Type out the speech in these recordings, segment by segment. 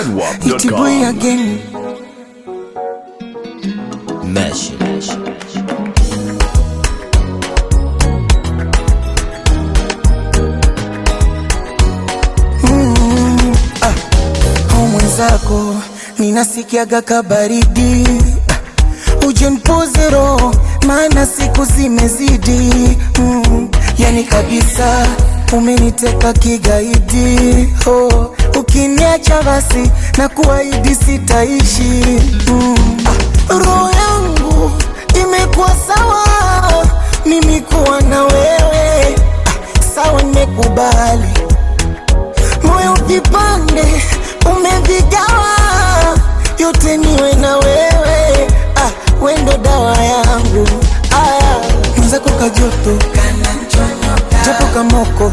Itibui again. Mesh. Au mwenzako ninasikiaga kabaridi, Ah, uje nipoze roho, maana siku zimezidi. Mm, yani kabisa umeniteka kigaidi. Oh, ukiniacha basi na kuahidi sitaishi. Mm, ah, roho yangu imekuwa sawa, mimi kuwa na wewe. Ah, sawa, nimekubali moyo vipande umevigawa, yote niwe na wewe. Ah, wendo dawa yangu. Aya, mwenzako kajoto japo kamoko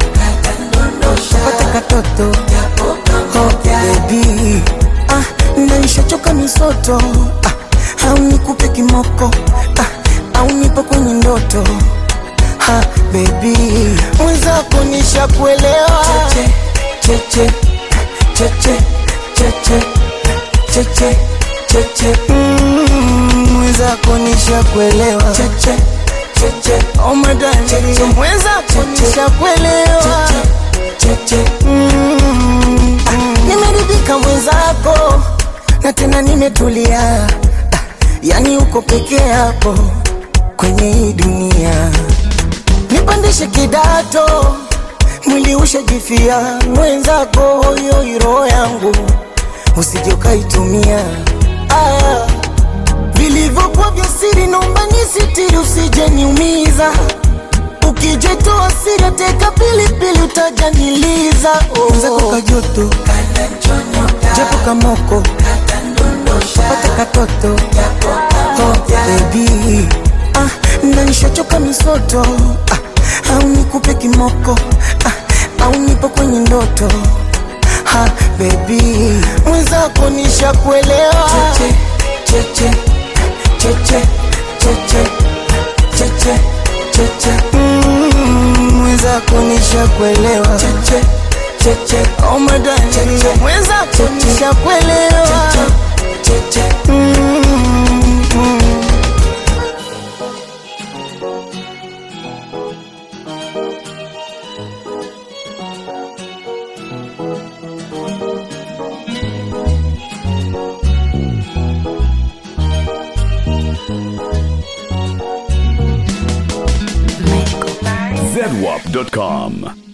pata katoto oh, baby ah, naishachoka misoto ah, au nikupe kimoko ah, au nipo kwenye ndoto ha, baby mwenzako nishakuelewa cheche cheche cheche cheche cheche Mm, mwenzako nishakuelewa cheche cheche oh my darling mwenzako nishakuelewa cheche Mm, ah, nimeridhika mwenzako na tena nimetulia Ah, yani uko peke yako kwenye hii dunia nipandishe kidato mwili ushajifia mwenzako hoyo roho yangu usije ukaitumia aya vilivyokuwa vya siri naomba nisitiri usije niumiza ukijetoa siri teka pilipili utajaniliza mwenzako kajoto japo kamoko pata katoto oh, baby ah, nanishachoka misoto ah, au nikupe kimoko ah, au nipo kwenye ndoto ha, baby mwenzako nishakuelewa cheche cheche cheche cheche cheche cheche Mm, mwenzako nishakuelewa cheche cheche oh my darling mwenzako nishakuelewa cheche Mm, mm. zedwap.com.